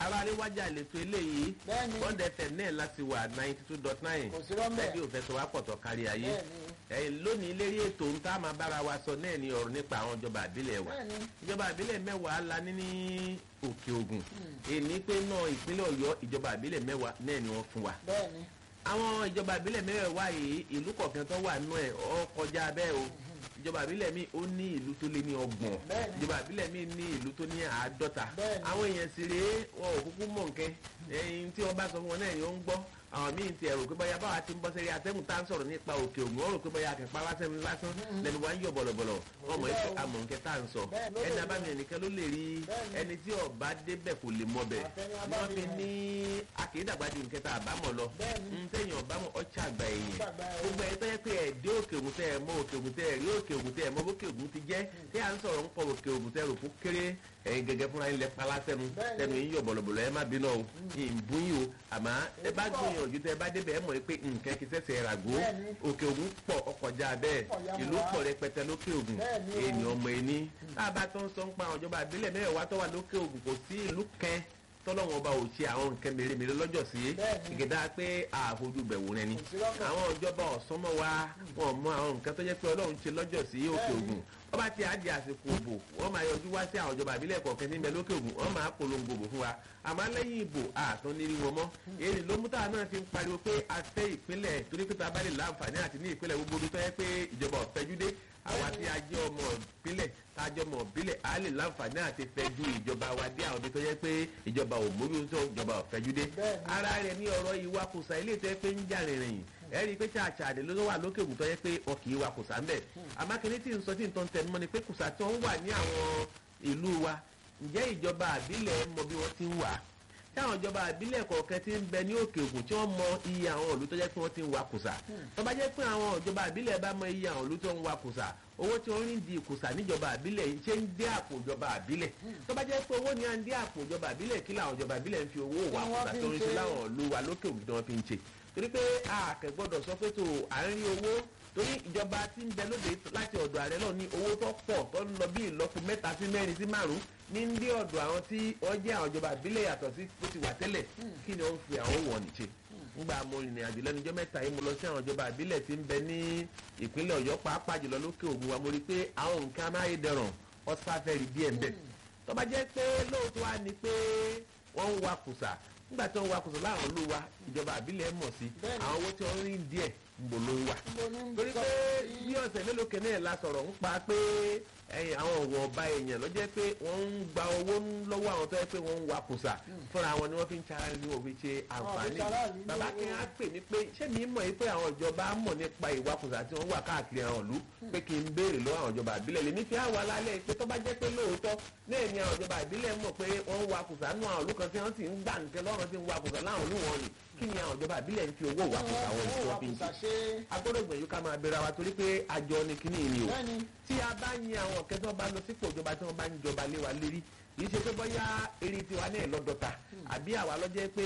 aráalé wájà lẹ́tọ́ eléyìí Bẹ́ẹ̀ni. one fm náà láti wà ninety two dot nine Kò sí rọ́mbẹ́. rẹ́díò fẹsọ̀ wá pọ̀tọ̀ kárí ayé Bẹ́ẹ̀ni. ẹ̀yìn lónìí lérí ètò ń tá a máa bára wa sọ náà ní ọ̀rọ̀ nípa àwọn ìjọba àbílẹ̀ wa Bẹ́ẹ̀ni. ìjọba àbílẹ̀ mẹ́wàá la ní ní òkè ògùn èní pé náà ìpínlẹ̀ ọ̀yọ́ ìjọba àbílẹ̀ mẹ́wàá náà ni wọ́n fún wa bẹ́ẹ̀ni àwọn ìjọba àbílẹ̀ mẹ́wàá yìí ìlú kọ̀ọ̀kan tó wà nù ẹ̀ ọ́ kọjá bẹ́ẹ̀ o ìjọba àbílẹ̀ mi ó ní ìlú tó lé ní ọgbọ̀n Bẹ́ẹ̀ni. ìjọba àbílẹ̀ mi ní ìlú tó ní àádọ́ta Bẹ́ẹ̀ni. àwọn èèyàn sì rèé wọn ò kúkú mọ̀ nkẹ́ ẹyin tí wọ́n bá sọ fún wọn náà ni ó ń gbọ́ àwọn míì ti ẹ̀rù pé bóyá báwa ti ń bọ́ sẹ́rí atẹ́gùn tá à ń sọ̀rọ̀ nípa òkè ògùn ọ̀rọ̀ pé bóyá akẹ́pá lásán lásán lẹ́nu wa ń yọ̀ bọ̀lọ̀bọ̀lọ̀ ọmọ yìí Bẹ́ẹ̀ o. amọ̀ nkẹ́ tá à ń sọ Bẹ́ẹ̀ ló ẹni lè abámi ẹnìkan ló lè rí Bẹ́ẹ̀ni. ẹni tí ọba débẹ̀ kò lè mọ bẹ̀ Àfẹ́ni wọ́n abámi fi ẹ̀. ní akédàgbàdì nkẹta àbámọ̀ lọ Bẹ́ẹ̀ni. ń tẹ̀yìn ọ̀bámọ̀ ọ̀chà àgbà èèyàn Ọ̀chà àgbà èèyàn. gbogbo ẹ̀ tó yẹ pé ẹ̀ dé òkè ògùn tẹ́ ẹ̀ mọ òkè ògùn tẹ́ ẹ̀ rí òkè ògùn tẹ́ ẹ̀ mọ bókè ògùn ti jẹ́ tí à ń sọ̀rọ̀ ń pọ̀ òkè ògùn tẹ́ ẹ̀ rò fún kéré ẹ̀yin gẹ́gẹ́ fúnra yín lẹ pala tẹnu Bẹ́ẹ̀ni. tẹnu yín yọ̀ bọ̀lọ̀bọ̀lọ̀ ẹ má bínú o ìbún yìí o àmọ́ ẹ bá Èyí pọ̀. gbìyànjú tẹ́ ẹ bá débẹ̀ ẹ mọ̀ pé nǹkan kì í ṣẹ̀ṣẹ̀ ràgó Bẹ́ẹ̀ni. òkè ògùn pọ̀ ọkọjá bẹ́ẹ̀ Pọ̀ yá ìlú wa. pọ̀ rẹpẹtẹ lókè ògùn Bẹ́ẹ̀ni o. ènìyàn ọmọ ẹni tá a bá tó ń sọ ń pa àwọn ìjọba àbílẹ̀ mẹ́wàá tó wà lókè ògùn kò sí ìlú kẹ́ tọ́lọ́wọ́n ọba ò ṣe àwọn nǹkan mèremère lọ́jọ́ sí Bẹ́ẹ̀ni. ìgẹ̀dá pé àfojú bẹ̀wò rẹ ni Kò sí lọ́kàn. àwọn ìjọba ọ̀sán mọ́ wa wọn mọ àwọn nǹkan tó jẹ́ pé ọlọ́run ṣe lọ́jọ́ sí òkè Bẹ́ẹ̀ni. ògùn wọ́n bá ti àdì àsìkò òbò wọ́n máa yọjú wá sí àwọn ìjọba àbílẹ̀ kọ̀ọ̀kan níbẹ̀ lókè ògùn wọ́n máa polongo òbò fún wa àmọ́ lẹ́yìn ìbò àtún nírí wọn mọ́ èyí ló mú táwọn náà fi ń pariwo pé a fẹ́ ìpínlẹ̀ torí pé tá a bá lè láǹfààní àti ní ìpínlẹ̀ gbogbo tó yẹ pé ìjọba ọ̀fẹ́júdé àwa tí a jẹ́ ọmọ ìpínlẹ̀ tá a jẹ́ ọmọ ìbílẹ̀ a lè láǹfààní àti fẹ́jú ìjọba wa dé àwọn ibi tó yẹ pé ìjọba ò mójútó ìjọba ọ̀fẹ́júdé Bẹ́ẹ̀ni. ara rẹ̀ ní ọ̀rọ̀ ìwakùsà ilé tó yẹ pé ń jà rìnrìn ẹ rí i pé ṣàṣàdé ló wà lókè ògùn tó yẹ pé wọn kì í wa kùsà ń bẹ̀ amákẹ́ni tí ń sọ tí ń tọ́ ń tẹnu mọ́ ni pé kùsà tí wọ́n wà ní àwọn ìlú wa ǹjẹ́ ìjọba àbílẹ̀ mọ bí wọ́n ti ń wà á táwọn ìjọba àbílẹ̀ kọ̀ọ̀kan ti ń bẹ ní òkè ògùn tí wọ́n mọ iye àwọn ìlú tó jẹ́ pé wọ́n ti ń wa kùsà tó bá jẹ́ pé àwọn ìjọba àbílẹ̀ bá mọ iye àwọn ìlú tó ń wa kùsà owó tí wọ́n rí di kùsà níjọba àbílẹ̀ yìí ṣe ń dé àpò ìjọba àbílẹ̀ tó bá jẹ́ pé owó ni à ń dé àpò ìjọba àbílẹ̀ kí làwọn ìjọba àbílẹ̀ ń fi owó wa Kí wọ́n kùsà fi tó ń ń ṣe ṣe. láwọn ìlú wa lókè ògùn tí wọ́n fi ń ṣe torí pé àkẹ́ gbọ́dọ̀ sọ pé tó à ń rí owó torí ìjọba tí ń bẹ lóde láti ọ̀dọ̀ ààrẹ náà ní owó tó pọ̀ tó ń lọ bí ìlọ́po mẹ́ta sí mẹ́rin sí márùn-ún ní ń dé ọ̀dọ̀ àwọn tí wọ́n jẹ́ àwọn ìjọba ìbílẹ̀ yàtọ̀ sí bó ti wà tẹ́lẹ̀ kí ni wọ́n fi àwọn wọ̀ nìṣe ngbà mo rìnrìn àjò lẹ́nu ọjọ́ mẹ́ta yìí mo lọ sí àwọn ìjọba ìbílẹ̀ tí ń bẹ ní ìpínlẹ̀ ọ̀yọ́ pàápàá jùlọ lókè ògùn wa mo rí i pé àwọn nǹkan amáyédẹrùn ọ̀sáfẹ́rì díẹ̀ ń bẹ̀ tó bá jẹ́ pé lóòótọ́ wa ni pé wọ́n ń wa kùsà nígbà tí wọ́n ń wa kùsà láwọn ìlú wa ìjọba ìbílẹ̀ mọ̀ sí Bẹ́ẹ̀ni. àwọn owó tí wọ́n rí díẹ̀ ń bò ló ń wà Níbo ní ń torí sọ pé sí- bí ọ̀sẹ̀ mélòó kan náà la sọ̀rọ̀ ń pa pé ẹ̀yìn àwọn ọ̀wọ̀ ọba èèyàn ló jẹ́ pé wọ́n ń gba owó lọ́wọ́ àwọn tó yẹ pé wọ́n ń wa kùsà fúnra wọn ni wọ́n fi ń ṣara ní òfin ṣe àǹfààní ṣaráàlú ní bàbá owó. kí á pè mí pé ṣé mi mọ̀ yìí pé àwọn ìjọba mọ̀ nípa ìwà kùsà tí wọ́n wà káàkiri àwọn ìlú pé kí n béèrè lọ́wọ́ àwọn ìjọba ìbílẹ̀ lèmi fi àwọn alálẹ̀ pé tó bá jẹ́ pé lóòótọ́ náà ni àwọn ìjọba ìbílẹ̀ mọ̀ pé wọ́n ń wa kùsà nù àwọn ìlú kan tí wọ́n sì ń gbà nǹkan lọ́rùn tí ń wa kùsà láwọn ìlú wọn ni kí ni àwọn ìjọba ìbílẹ̀ ń fi owó wa kùsà wọn tí wọ́n fi ń ṣe agbọ́dọ̀ gbẹ̀yìn ká máa bẹ̀rẹ̀ wa torí pé àjọ ni kíní ni o Bẹ́ẹ̀ni. tí a bá yin àwọn ọ̀kẹ́ tí wọ́n bá lọ sípò ìjọba tí wọ́n bá ń jọba lé wa lérí kì í ṣe pé bóyá eré tiwa náà lọ́dọ̀ta àbí àwa lọ́jẹ́ pé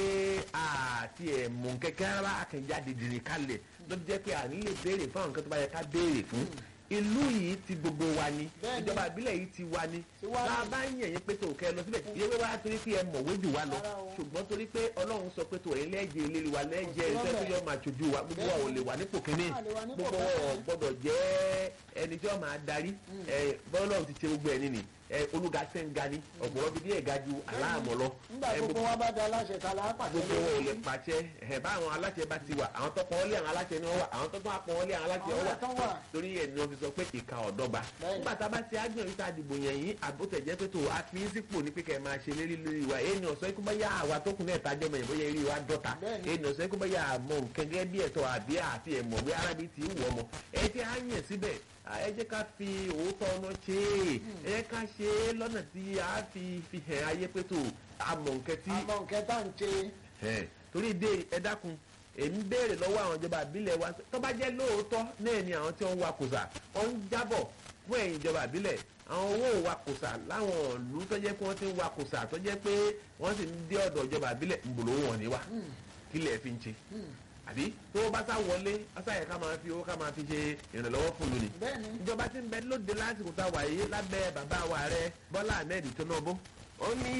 àti ẹ̀mú kẹ́kẹ́ rárá akẹ́jáde dìrín kalẹ̀ lọ́dọ̀ jẹ́ pé à ní lè béèrè fún àwọn nǹkan tó bá yẹ ká béèrè fún ìlú yìí ti gbogbo wa ni Bẹ́ẹ̀ni. ìjọba ìbílẹ̀ yìí ti wa ni Ti wa ni. tá a bá ń yẹ̀yìn pé tó kẹ́ lọ síbẹ̀ ìyẹn pé wá torí pé ẹ mọ̀wé jù wá lọ Rárá o. ṣùgbọ́n torí pé ọlọ́run sọ pé tó ẹ̀yin lẹ́jẹ̀ ìlérí wa lẹ́jẹ̀ sí iṣẹ́ tó lọ́bẹ̀. yọ máa ṣojú wa gbogbo wa ò lè wà nípò kínní A lè wà nípò gbogbo wa ò kẹsàn-án. gbọ́dọ̀ jẹ́ ẹni tí wọ́n máa darí ẹ bọ́lá ti ṣe gbogbo ẹni nì ẹ olùga sẹ́ńgá ni ọ̀pọ̀lọpọ̀ bíi ẹ̀ga ju aláàmọ̀ lọ nígbà ẹ, gbogbo wa bá da aláṣẹ ta la pàṣẹ gbogbo wọn ò lè pàṣẹ ẹ bá àwọn aláṣẹ bá ti wà àwọn tó pọn ọlé àwọn aláṣẹ ni wọn wà àwọn tó tún apọn ọlé àwọn aláṣẹ Àwọn wọn tó wà wà. torí ẹ ní wọn fi sọ pé ìka ọ̀dọ́gba Bẹ́ẹ̀ni. nígbà tá a bá ti ágbẹ̀rún tá a dìbò yẹn yín àbótẹ̀jẹ́ pé tó a fi ń sípò ní pé kẹ́ ẹ máa ṣe lérí lórí wa èyí ni ọ̀sán ikú bá yá àwa tó kún náà tájọ́ mọ̀ ìbóyá eré wa dọ́ta Bẹ́ẹ̀ni. èyí ni ọ̀sán ikú bá yá àmọ́ nǹkan gẹ́gẹ́ bí ẹ̀tọ́ àbí àti ẹ̀mọ̀ bí arábí ti ń wọ̀ ọmọ ẹ ti á yàn síbẹ̀ ẹ jẹ́ ká fi òótọ́ ọ̀nà ṣe é ẹ jẹ́ ká ṣe é lọ́nà tí a fi fi hàn ayé pé tó àmọ̀ nǹkan tí àmọ́ nǹkan tá à ń ṣe ẹ torí ìdè ẹ dákun èmi béèrè lọ́wọ́ àwọn ìjọba àbílẹ̀ wa tó bá jẹ́ lóòótọ́ náà ni àwọn tí wọ́n ń wa kùsà wọ́n ń jábọ̀ fún ẹ̀yìn ìjọba àbílẹ̀ àwọn owó wa kùsà láwọn ìlú tó jẹ́ pé wọ́n ti ń wa kùsà tó jẹ́ pé wọ́n sì ń dé ọ̀dọ̀ ìjọba àbílẹ̀ ń bòlò wọn ní wa kílẹ̀ fi ń ṣe àbí tó bá sá wọlé asáyẹ ká máa fi owó ká máa fi ṣe ìrànlọ́wọ́ fún lónìí bẹ́ẹ̀ni ìjọba ti ń bẹ lóde lásìkò tá a wà yìí lábẹ́ bàbá wa rẹ bọ́lá ahmed tinubu ó ní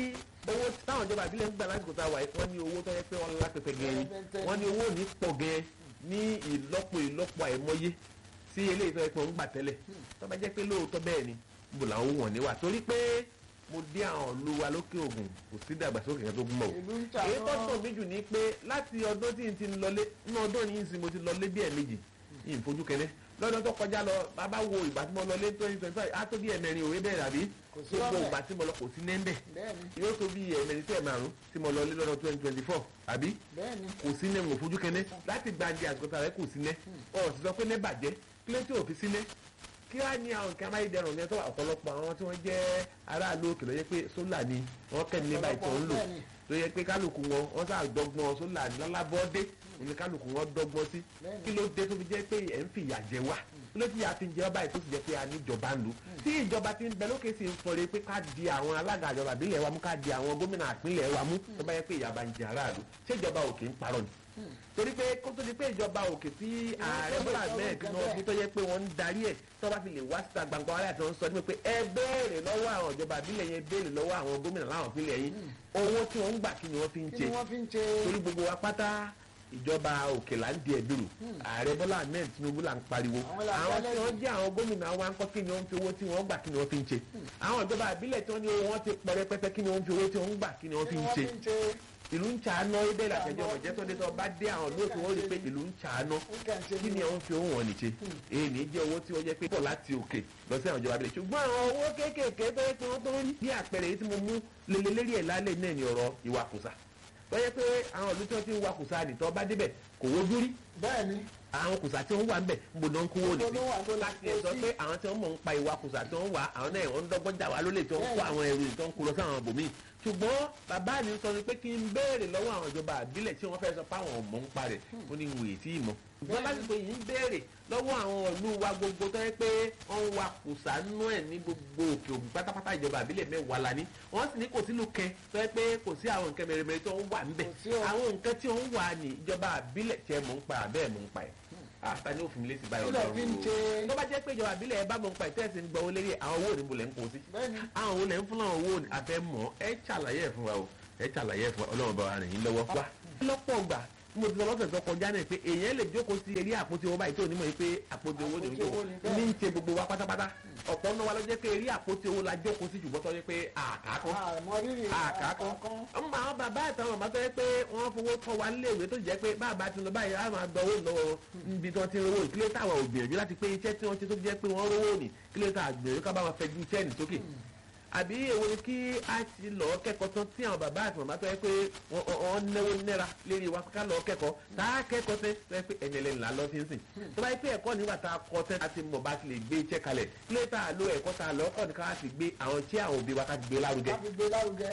owó táwọn ìjọba ìbílẹ̀ ń gbà lásìkò tá a wà yìí wọ́n ní owó tó yẹ pé wọ́n lápẹpẹ gẹ̀ẹ́ ni wọ́n ní owó ní pọ̀ gẹ̀ẹ́ ní ìlọ́po ìlọ́po àìmọye sí eléyìí tó yẹ pé wọ́n ń gbà tẹ́lẹ̀ tó bá jẹ́ pé lóòótọ́ bẹ́ẹ̀ ni mo làwọn wọ̀n níwà torí pé mo dé àwọn ìlú wa lókè ògùn kò sí ìdàgbàsókè kan tó gún mọ́ o ìlú ń tà èyí tó sọ mí jù ní pé láti ọdún tí n ti lọlé ní ọdún yìí sì mo ti lọlé bí ẹ̀ẹ̀mejì yìí ń fojú kẹlẹ́ lọ́dún tó kọjá lọ bàbá wo ìgbà tí mo lọlé twenty twenty five á tó bí ẹ̀mẹrin òwe bẹ́ẹ̀ rà bí Kò sí gbogbo lọ́bẹ̀. ìgbà tí mo lọ kò sí nẹ́ńbẹ̀ bẹ́ẹ̀ni yóò tó bí ẹ̀mẹrin tí ẹ̀ márùn tí mo lọlé lọ́dún twenty twenty four àbí bẹ́ẹ̀ni kò sí nẹ́ ń wò fojú kẹ́nẹ́ láti gbàǹdì àsìkò tààrẹ kò sí nẹ́ ọ̀ sì sọ pé nẹ́ bàjẹ́ kí ló tí ò fi sí nẹ́ kí á ní àwọn nǹkan amáyédẹrùn ní ẹ̀tọ́ ọ̀pọ̀lọpọ̀ àwọn tí wọ́n jẹ́ aráàlú òkè ló yẹ pé sólà ni wọ́n kẹ́ni nígbà ìtọ́ ń lò Bẹ́ẹ̀ni. tó yẹ pé kálukú wọn wọ́n sá dọ́gbọ́n sólà lálábọ́dé ní kálukú wọn dọ́gbọ́n sí Bẹ́ẹ̀ni. kí ló dé tó fi jẹ́ pé ẹ̀ ń fìyà jẹ wá kí ló ti yà fi ń jẹ ọ́ báyìí tó sì jẹ́ pé a níjọba ń lò tí ìjọba ti ń bẹ lókè sí ń fọre pé ká di àwọn alága ìjọba ìbílẹ̀ wa mú ká di àwọn gómìnà ìpínlẹ̀ wa mú tó bá yẹ pé ìyàbá ń jẹ aráàlú ṣé ìjọba òkè ń parọ́ ni torí pé kó tó di pé ìjọba òkè tí ààrẹ bọ́lá ahmed tinubu tó yẹ pé wọ́n ń darí ẹ̀ tó bá fi lè wá síta gbangba wálé àti wọn sọ ní pé ẹ béèrè lọ́wọ́ àwọn ìjọba ìbílẹ̀ yẹn béèrè lọ́wọ́ àwọn gómìnà láwọn ìpínlẹ̀ yìí owó tí wọ́n ń gbà kí ni wọ́n fi ń kí ṣe ni wọ́n fi ń ṣe torí gbogbo wa pátá ìjọba òkè là ń di ẹ̀dùrù ààrẹ bọ́lá ahmed tinubu là ń pariwo Àwọn là ń àwọn tí dálẹ́bi. wọ́n jẹ́ àwọn gómìnà wa ń kọ́ kí ni wọ́n fi owó tí wọ́n gbà kí ni wọ́n fi ń ṣe àwọn ìjọba ìbílẹ̀ tí wọ́n ní owó wọn ti pọ̀ rẹpẹtẹ kí ni wọ́n fi owó tí wọ́n ń gbà kí ni wọ́n kí fi ni ń wọ́n ṣe fi ń ṣe ìlú ń ṣàánú ibẹ̀ làtẹ̀jọ́ ọ̀jẹ́ tó dé tó bá dé àwọn lóòtú wọ́n rí i pé ìlú ń ṣàánú nǹkan ṣe kí ni àwọn fi owó wọn nìṣe èyí ní jẹ́ owó tí ó yẹ pé pọ̀ láti òkè lọ sí àwọn ìjọba abilẹ̀ ṣùgbọ́n àwọn owó kéékèèké tó yẹ pé wọ́n tó ń rí bí àpẹẹrẹ yìí tí mo mú lélẹ̀ lérí ẹ̀ lálẹ́ náà ní ọ̀rọ̀ ìwakùsà tó yẹ pé àwọn ìlú tí wọ́n ti ń wakùsà nìtọ́ bá débẹ̀ kò wojú rí bẹ́ẹ̀ni àwọn kùsà tí wọ́n wà ńbẹ̀ níbo ni wọ́n ń kówó Níbo ló wà? Níbo nìsí la láti kó ẹ̀ sọ sí? pé àwọn tí wọ́n mọ̀ ń pa ìwà kùsà tí wọ́n wà àwọn náà wọ́n ń dọ́gbọ́n jà wá lólè tí wọ́n ń kó Bẹ́ẹ̀ni. àwọn ẹrù tí wọ́n ń kó lọ sí àwọn ibòmíì ṣùgbọ́n bàbá mi sọ ni pé kí n béèrè lọ́wọ́ àwọn ìjọba àbílẹ̀ tí wọ́n fẹ́ sọ pé àwọn ọmọ ń parẹ̀ ó ní wòye tí ì mọ̀ ṣùgbọ́n Bẹ́ẹ̀ni. lásìkò yìí ń béèrè lọ́wọ́ àwọn ìlú wa gbogbo tó yẹ pé wọ́n ń wa kùsà nú ẹ̀ ní gbogbo òkè ògùn pátápátá ìjọba àbílẹ̀ mẹ́wàá la ní wọ́n sì ní kò sílùú kẹ tó yẹ pé kò sí àwọn nǹkan mèremère tó ń wà ńbẹ̀ Kò sí o. àwọn nǹkan tí ó ń wà ní ìjọba àbílẹ̀ tí ẹ mọ̀ ń pa àbẹ́ẹ̀ mọ̀ ń pa ẹ̀ àtà ní òfin lẹ́sìn báyọ̀ Kílẹ̀ fi ń ṣe tó bá jẹ́ pé ìjọba àbílẹ̀ ẹ bá mọ̀ ń pa ìtẹ́sí ń gbọ́ owó lérí àwọn owó òní mo lẹ̀ ń kó sí bẹ́ẹ̀ni àwọn owó lẹ̀ ń fún àwọn owó òní àfẹ́ mọ̀ ẹ ṣàlàyé ẹ̀ fún wa o ẹ ṣàlàyé ẹ̀ fún wa ọlọ́run bá wa rìn yín lọ́wọ́ wá. lọ́pọ̀ gbà mo ti sọ lọ́sẹ̀ tó kọjá náà pé èèyàn lè jókòó sí eré àpótí owó báyìí tó onímọ̀ yìí pé àpótí owó ni Àpótí owó ni bẹ́ẹ̀. ní ń ṣe gbogbo wa pátápátá ọ̀pọ̀ náà wa ló jẹ́ pé eré àpótí owó la jókòó sí ṣùgbọ́n tó yẹ pé àkàkọ́ àmọ́ rírì àkàkọ́ ọmọ àwọn bàbá àtàwọn màmá tó yẹ pé wọ́n fowó tọ́ wa léèwé tó jẹ́ pé bàbá ti lọ báyìí á máa gbọ́ owó lọ́wọ́ níbi tí wọ́n ti ń rówó ìkílẹ̀ táwọn ò gbìyànjú láti pé iṣẹ́ tí wọ́n ti tó jẹ́ pé wọ́n rówó ní kílẹ̀ tá a gbìyànjú ká bá wọn fẹ́ ju iṣẹ́ ní sókè àbí èwo ni kí a ti lọ kẹ́kọ̀ọ́ tán tí àwọn bàbá àti màmá tó yẹ pé wọ́n- wọ́n náwó náírà lérí wa ká lọ kẹ́kọ̀ọ́ tá a kẹ́kọ̀ọ́ tẹ́ tó yẹ pé ẹ̀yìn ẹlẹ́ni là ń lọ fi ń sìn tó bá yẹ pé ẹ̀kọ́ nígbà tá a kọ́ tẹ́ a ti mọ̀ bá ti lè gbé iṣẹ́ kalẹ̀ kílẹ̀ tá a lo ẹ̀kọ́ tá a lọ kọ́ ni ká ti gbé àwọn tí àwọn òbí wa ká ti gbé lárugẹ láti gbé lárugẹ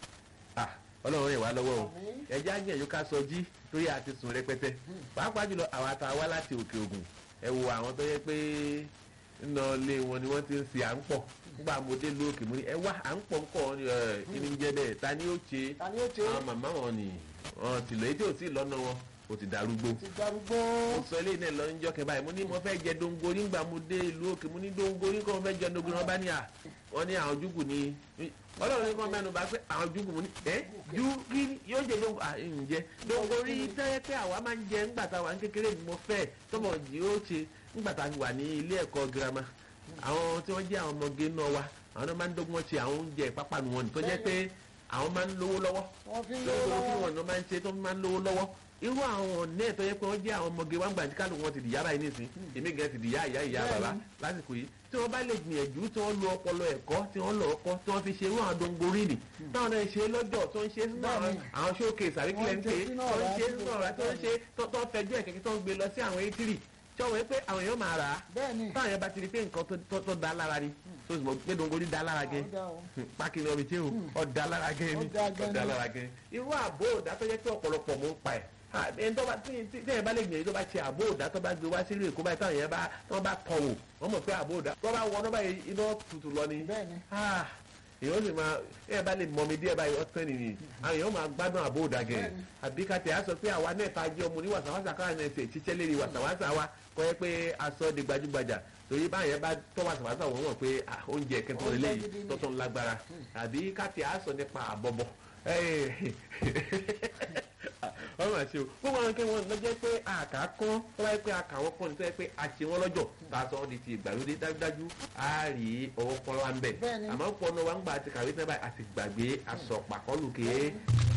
Ah, ọlọ́run rẹ̀ wá lọ́wọ́ o Àmín. ẹjẹ́ àgbẹ̀yìn ká sọ jí torí àti sùn rẹpẹtẹ pàápàá jùlọ àwọn àtàwá láti òkè ògùn ẹ wo àwọn tó yẹ pé nínú ilé wọn ni wọ́n ti ń ṣe à ń pọ̀ nígbà mo dé lóòkè mo ní ẹ wá à ń pọ̀ ńkọ́ ni ẹ kí ni ń jẹ́ bẹ́ẹ̀ ta ni ó ṣe ta ni ó ṣe àwọn màmá wọn ni wọn ti lọ etí ò tí ì lọ́nà wọn kò ti darúgbó ti darúgbó mo sọ eléyìí náà lọ níjọ́ kẹ báyìí mo ní mo fẹ́ jẹ dongori ńgbà mo dé ìlú òkè mo ní dongori kọ́ mo fẹ́ jẹ dongori wọn bá ní à wọ́n ní àwọn júgù ní ọlọ́run ní kọ́ mẹ́nu bá pé àwọn júgù mo ní ẹ́ ju kí ni yóò jẹ dongori à ń jẹ dongori tẹ́lẹ̀ pé àwa máa ń jẹ ńgbà tá a wà ní kékeré ni mo fẹ́ tọmọ jì ó ṣe ńgbà tá a wà ní ilé ẹ̀kọ́ girama àwọn tí wọ́n jẹ́ àwọn ọmọge náà wa àwọn náà máa ń dọ́gbọ́n ṣe àwọn oúnjẹ ìpápánu wọn ní tó jẹ́ pé àwọn máa ń lówó lọ́wọ́ wọ́n fi ń lówó lọ́wọ́ tí lọ́wọ́ wọn náà máa ń ṣe tó máa ń lówó lọ́wọ́ irú àwọn ọ̀nẹ́ ẹ̀tọ́ yẹ pé wọ́n jẹ́ àwọn ọmọge wá ń gbà tí kálukú wọn ti dìyà báyìí nísìn èmi gan ti dìyà ìyá ìyá bàbá lásìkò yìí tí wọ́n bá lè gbìyànjú tí wọ́n lo ọpọlọ ẹ̀kọ́ tí wọ́n lọ ọkọ́ tí wọ́n fi ṣe irú àwọn dongori nì táwọn náà ṣe lọ́jọ́ tó ń ṣe sínú àwọn Bẹ́ẹ̀ni. àwọn showcase àríkílẹ̀ ń Wọ́n ń ṣe ṣe sínú tó ń ọ̀rá ṣe tí sínú ọ̀rá tó ń ṣe tó tó ń fẹjú ẹ̀ kẹ̀kẹ́ tó ń gbé lọ sí àwọn etiri tí wọ́n wọ́n pé àwọn èèyàn máa rà á bẹ́ẹ̀ni táwọn yẹn bá ti rí pé nǹkan tó- tó- tó da lára ni tó sì mọ̀ pé dongori da lára gẹ́ Ó dá o. pákínì ọbẹ̀ tí ó ọ̀dà lára gẹ́ ni Ó dá gan ni. ọ̀dà lára gẹ́ irú àbò òdà tó yẹ pé ọ̀pọ̀lọpọ̀ mò ń pa ẹ̀ Ah, ẹni tó bá tí tí tí ẹ bá lè gbìyànjú tó bá ṣe àbò òdà tó bá gbé wá sílùú èkó báyìí táwọn yẹn bá tó bá tọ̀ wò wọ́n mọ̀ pé àbò òdà tó bá wọ ọ́nà báyìí iná tutù lọ ni bẹ́ẹ̀ni Ah, èèyàn sì máa ẹ bá lè mọ mi díẹ̀ báyìí ọ̀tán nìyí àwọn èèyàn máa gbádùn àbó òdàgẹ̀ àbí ká tẹ̀ á sọ pé àwa náà ta jẹ́ ọmọ ní wàsàwàsà káwọn náà ṣe ṣiṣẹ́ lérí wàsàwàsà wa kọ́ ẹ pé aṣọ di gbajúgbajà torí báyẹn bá tọ́ wàsàwàsà wọ́n mọ̀ pé oúnjẹ kẹtọ́ lélẹ́yìí tọ́tọ́ ńlá gbára àbí ká tẹ̀ á sọ nípa àbọ̀bọ̀ wọ́n máa ṣe o gbogbo àwọn kí wọ́n lọ́jọ́ pé àkà kán tó wáyé pé àkà wọn kán ní tó yẹ pé àṣẹ wọn lọ́jọ́ tá a sọ ọ́ di ti ìgbàlódé dájúdájú á rí ọwọ́ kọ́ wa ń bẹ̀ àmọ́ pọ̀ náà wá ń gbà àti kàwé sábà àti gbàgbé aṣọ pàkọ́lù kéé